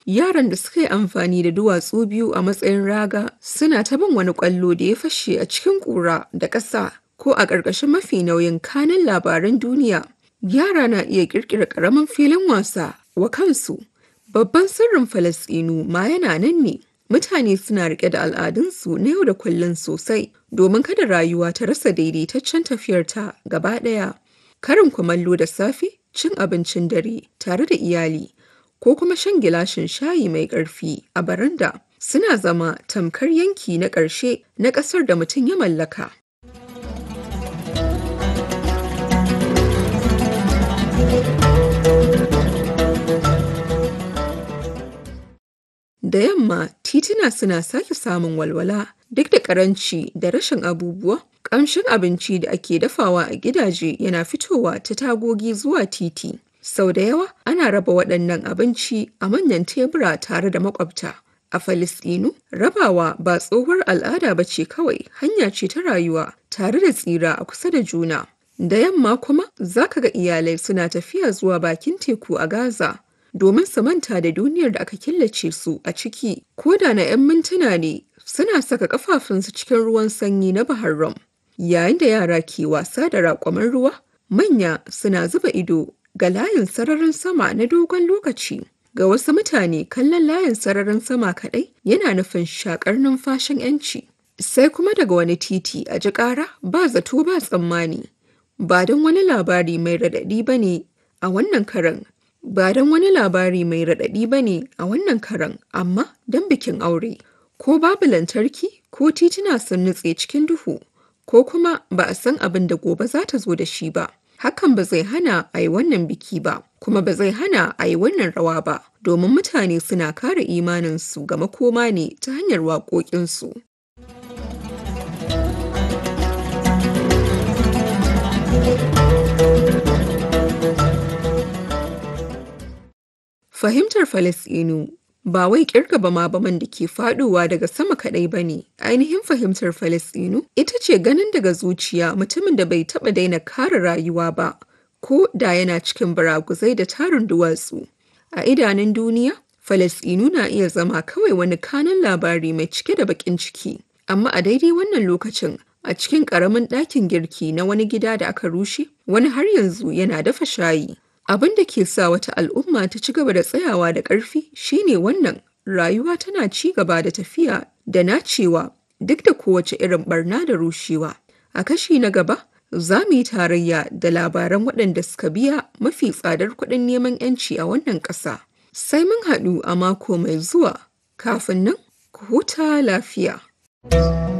Yaran da suka yi amfani da duwatsu biyu a matsayin raga suna ta bin wani ƙwallo da ya fashe a cikin ƙura da ƙasa ko a ƙarƙashin mafi nauyin kanin labaran duniya. Yara na iya ƙirƙira ƙaramin filin wasa wa kansu. Babban sirrin Falasɗinu ma yana nan ne. Mutane suna riƙe da al'adunsu na yau da kullum sosai domin kada rayuwa ta rasa daidaitaccen tafiyarta gaba ɗaya. Karin kumallo da safe, cin abincin dare tare da iyali, ko kuma shan gilashin shayi mai ƙarfi a baranda suna zama tamkar yanki na ƙarshe na ƙasar da mutum ya mallaka. Da yamma tituna suna sake samun walwala duk da karanci da rashin abubuwa. Ƙamshin abinci da ake dafawa a gidaje yana fitowa ta tagogi zuwa titi. Sau da yawa ana raba waɗannan abinci a manyan tebura tare da maƙwabta. A Falasɗinu, rabawa ba tsohuwar al'ada ba ce kawai hanya ce ta rayuwa tare da tsira a kusa da juna. Da yamma kuma za ka ga iyalai suna tafiya zuwa bakin teku a Gaza. domin su manta da duniyar da aka killace su a ciki ko da na 'yan mintuna ne suna saka kafafunsu cikin ruwan sanyi na Bahar Rum. Yayin da yara ke wasa da raƙwamin ruwa, manya suna zuba ido ga layin sararin sama na dogon lokaci. Ga wasu mutane kallon layin sararin sama kaɗai yana nufin shakar numfashin 'yanci. Sai kuma daga wani titi a ji ƙara ba zato ba tsammani. Ba don wani labari mai raɗaɗi ba ne a wannan karan ba don wani labari mai raɗaɗi ba ne a wannan karan amma don bikin aure ko babu lantarki ko tituna sun nutse cikin duhu ko kuma ba a san abin da gobe za ta zo da shi ba hakan ba zai hana a yi wannan biki ba kuma ba zai hana a yi wannan rawa ba domin mutane suna kare imaninsu ga makoma ne ta hanyar waƙoƙinsu. Fahimtar Falasɗinu ba wai kirga bama-baman da ke faɗowa daga sama kaɗai ba ne. Ainihin fahimtar Falasɗinu ita ce ganin daga zuciya mutumin da bai taɓa daina kare rayuwa ba, ko da yana cikin baraguzai da tarin duwatsu. A idanun duniya, Falasɗinu na iya zama kawai wani kanan labari mai cike da baƙin ciki. Amma a daidai wannan lokacin, a cikin ƙaramin ɗakin girki na wani gida da aka rushe, wani har yanzu yana dafa shayi. Abin da ke sa wata al'umma ta ci gaba da tsayawa da ƙarfi shine wannan rayuwa tana ci gaba da tafiya da nacewa duk da kowace irin barna da rushewa. A kashi na gaba, za mu yi tarayya da labaran waɗanda suka biya mafi tsadar kuɗin neman 'yanci a wannan ƙasa. Sai mun haɗu a mako mai zuwa, kafin nan ku huta lafiya.